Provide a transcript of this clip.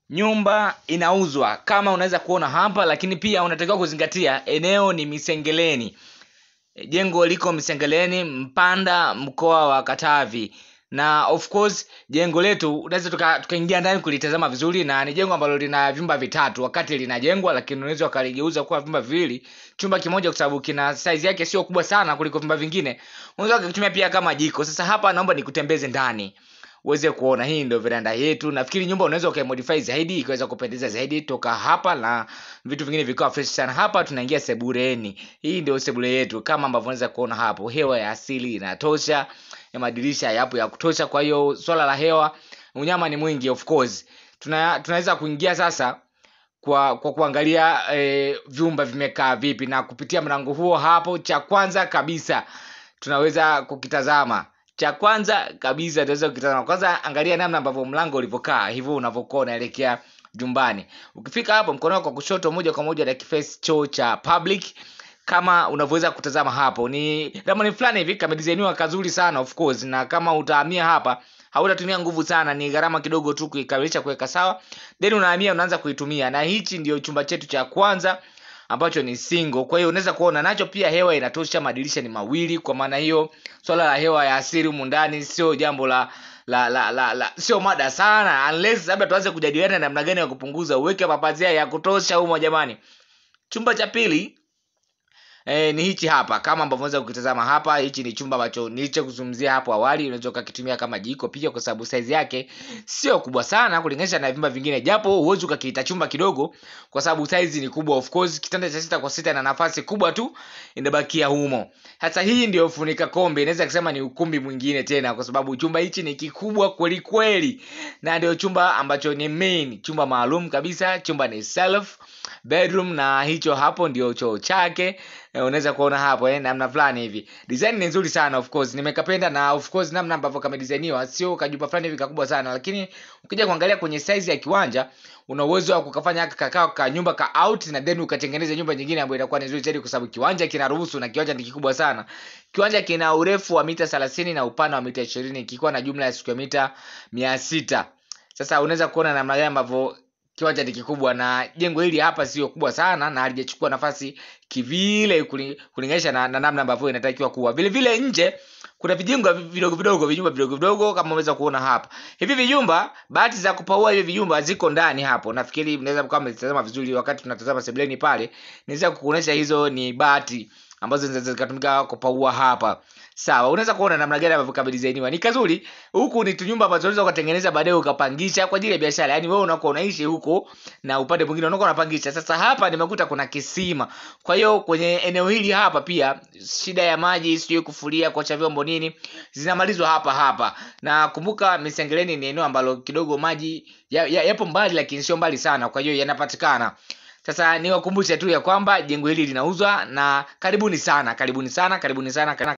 nyumba inauzwa kama unaweza kuona hapa lakini pia unatakiwa kuzingatia eneo ni misengeleni jengo liko misengeleni mpanda mkoa wa katavi na of course jengo letu unaweza tuka- tukaingia ndani kulitazama vizuri na ni jengo ambalo lina vyumba vitatu wakati linajengwa lakini unaweza ukaligeuza kuwa vyumba viwili chumba kimoja kwa sababu kina size yake sio kubwa sana kuliko vyumba vingine unaweza ukakitumia pia kama jiko sasa hapa naomba nikutembeze ndani uweze kuona hii ndio veranda yetu nafikiri nyumba unaweza ukaimodify zaidi ikaweza kupendeza zaidi toka hapa na vitu vingine vikawa fresh sana hapa tunaingia sebureni hii ndio sebule yetu kama ambavyo unaweza kuona hapo hewa ya asili inatosha ya madirisha yapo ya kutosha kwa hiyo swala la hewa unyama ni mwingi of course Tuna, tunaweza kuingia sasa kwa kwa kuangalia e, vyumba vimekaa vipi na kupitia mlango huo hapo cha kwanza kabisa tunaweza kukitazama cha kwanza kabisa tunaweza kukitazama kwanza angalia namna ambavyo mlango ulivyokaa hivyo unavyokuwa unaelekea jumbani ukifika hapo mkono wako wa kushoto moja kwa moja face choo cha public kama unavyoweza kutazama hapo ni ramani fulani hivi kamedizainiwa kazuri sana of course na kama utahamia hapa hautatumia nguvu sana ni gharama kidogo tu kuikamilisha kuweka sawa then unahamia unaanza kuitumia na hichi ndio chumba chetu cha kwanza ambacho ni single kwa hiyo unaweza kuona nacho pia hewa inatosha madirisha ni mawili kwa maana hiyo swala la hewa ya asili humu ndani sio jambo la la la la, la sio mada sana unless labda tuanze kujadiliana namna gani ya kupunguza uweke mapazia ya kutosha humo jamani chumba cha pili E, ni hichi hapa kama ambavyo unaweza kukitazama hapa hichi ni chumba ambacho nilichokuzungumzia hapo awali unaweza ukakitumia kama jiko pia kwa sababu size yake sio kubwa sana kulinganisha na vyumba vingine japo huwezi ukakiita chumba kidogo kwa sababu size ni kubwa of course kitanda cha sita kwa sita na nafasi kubwa tu inabakia humo sasa hii ndio funika kombe inaweza kusema ni ukumbi mwingine tena kwa sababu chumba hichi ni kikubwa kweli kweli na ndio chumba ambacho ni main chumba maalum kabisa chumba ni self bedroom na hicho hapo ndio choo chake eh, unaweza kuona hapo eh, namna fulani hivi design ni nzuri sana of course nimekapenda na of course namna ambavyo kamedesainiwa sio kajumba fulani hivi kakubwa sana lakini ukija kuangalia kwenye size ya kiwanja una uwezo wa kukafanya kakao ka nyumba ka out na then ukatengeneza nyumba nyingine ambayo itakuwa ni nzuri zaidi kwa sababu kiwanja kinaruhusu na kiwanja ni kikubwa sana kiwanja kina urefu wa mita 30 na upana wa mita 20 kikiwa na jumla ya square mita 600 sasa unaweza kuona namna gani ambavyo kiwanja ni kikubwa na jengo hili hapa sio kubwa sana na halijachukua nafasi kivile kuli- kulinganisha na, na namna ambavyo inatakiwa kuwa vile vile nje kuna vijumba vidogo vidogo vijumba vidogo vidogo kama unaweza kuona hapa hivi vijumba bahati za kupaua hivi vijumba ziko ndani hapo nafikiri mnaweza kama mtazama vizuri wakati tunatazama sebuleni pale naweza kukuonyesha hizo ni bati ambazo zinaweza zikatumika kupaua hapa sawa unaweza kuona namna gani ambavyo kamedizainiwa ni kazuri huku ni tunyumba ambazo unaweza ukatengeneza baadaye ukapangisha kwa ajili ya biashara yaani wewe unakuwa unaishi huko na upande mwingine unakuwa unapangisha sasa hapa nimekuta kuna kisima kwa hiyo kwenye eneo hili hapa pia shida ya maji sijui kufulia kuacha vyombo nini zinamalizwa hapa hapa na kumbuka misengeleni ni eneo ambalo kidogo maji ya- ya- yapo mbali lakini sio mbali sana kwa hiyo yanapatikana sasa niwakumbushe tu ya kwamba jengo hili linauzwa na karibuni sana karibuni sana karibuni sana